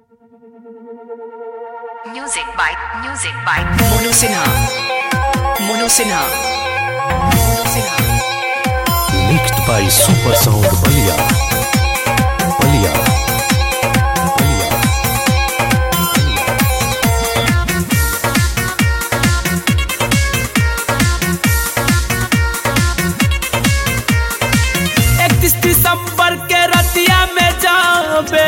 Music by Music by Mono Sinha. Mono Sinha. Mono Sinha. mixed by Super Sound Balia. Balia. Balia. इकतीस दिसंबर के रतिया में जाबे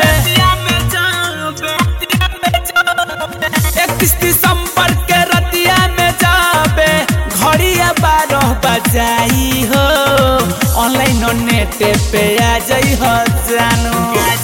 इकतीस दिसंबर के रतिया में जाबे घड़िया बारह बजाई हो ऑनलाइन नेट पे आ जाई हो जानू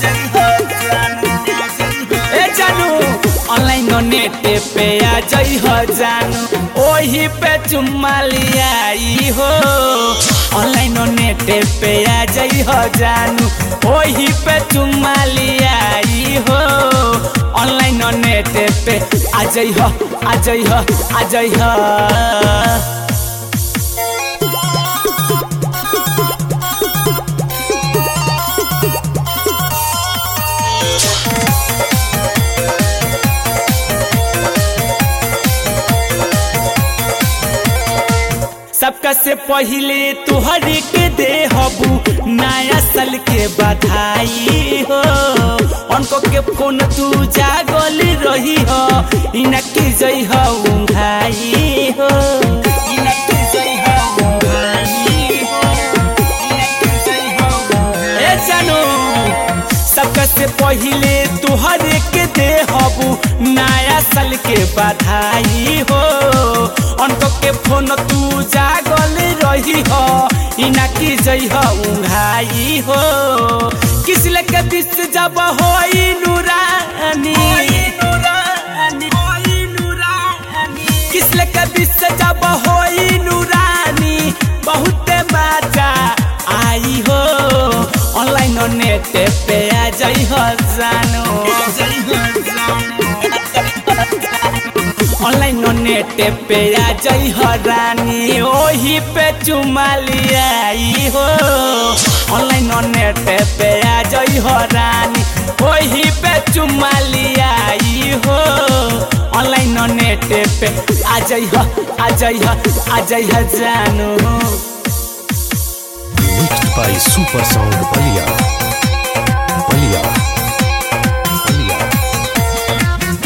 ए जानू ऑनलाइन नेट पे आ जाई हो जानू ओही पे चुम्मा लियाई हो ऑनलाइन नेट पे आ जाई हो जानू ओही पे चुम्मा लियाई हो ऑनलाइन नेट पे आ जाई हो आ जाई हो आ जाई हो सबका से पहले तुहरी के दे हबू नया साल के बधाई हो उनको के फोन तू जागल रही हो इनकी जई हो उंघाई हो इनकी जई हो उंघाई हो इनकी जई हो ए जानू सबका से पहले तुहर के दे हबू नया साल के बधाई हो उनको के फोन तू जागल रही हो इना की जई हो उंघाई हो किस लेके बिस जब हो नूरानी किस लेके बिस जब हो नूरानी बहुत मजा आई हो ऑनलाइन नेट पे आ जाई हो जानू ऑनलाइन नेट पे आ जाई हो रानी ओही पे चुमा लियाई हो ऑनलाइन नेट पे आ जाई हो रानी ओही पे चुमा लियाई हो ऑनलाइन नेट पे आ जाई हो आ जाई हो आ जाई हो जानू Mixed by Super Sound Balia. Balia. Balia.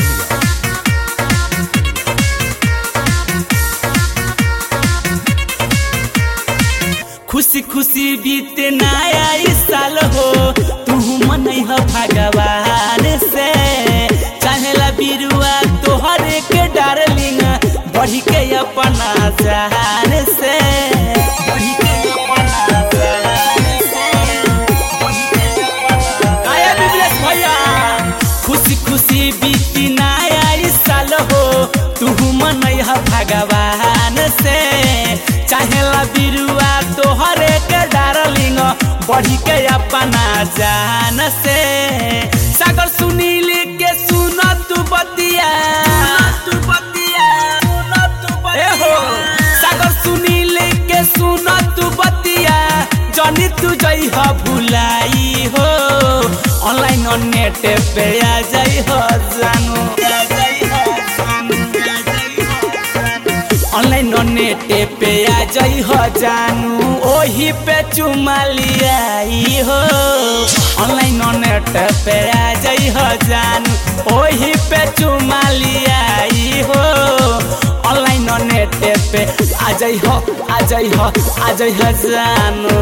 खुशी खुशी बीते नया ई साल हो तू मनई हो भगवान से चाहेला बिरुआ तोहर के डार्लिंग बढ़ी के अपना जान से बढ़ी के अपना जान से बढ़ी के अपना- आया बिबलेश भैया खुशी खुशी बीती नया ई साल हो तू मनई हो भगवान से चाहेला बिरुआ तोहरे के डारलिंग बढ़ी के अपना जान से सागर सुनील के सुन तू बतिया तू बतिया ए हो सागर सुनील के सुन तू बतिया जनी तू जई हो भुलाई हो ऑनलाइन नेट पे आ जाई हो जानू आ जाई हो जानू आ जाई हो ऑनलाइन नेट पे आ जाई हो जानू ओही पे चुमा लियाई हो ऑनलाइन नेट पे आ जाई हो जानू ओही पे चुमा लियाई हो ऑनलाइन नेट पे आ जाई हो आ जाई हो आ जाई हो जानू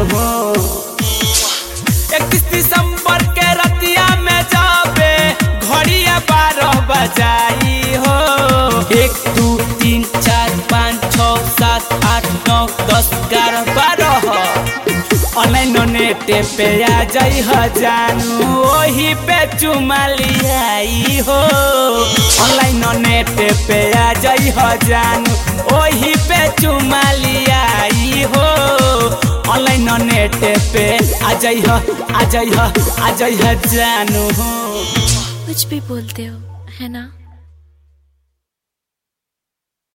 इकतीस दिसंबर के रतिया में जाबे घड़िया बारह बजाई हो एक दू तीन चार पाँच छ सात आठ नौ दस ग्यारह बारह ऑनलाइन नेट पे आ जाई हो जानू ओही पे चुमा लियाई हो ऑनलाइन नेट पे आ जाई हो जानू ओही पे चुमा लियाई हो ऑनलाइन नेट पे आ जाई हो आ जाई हो आ जाई हो जानू कुछ भी बोलते हो है ना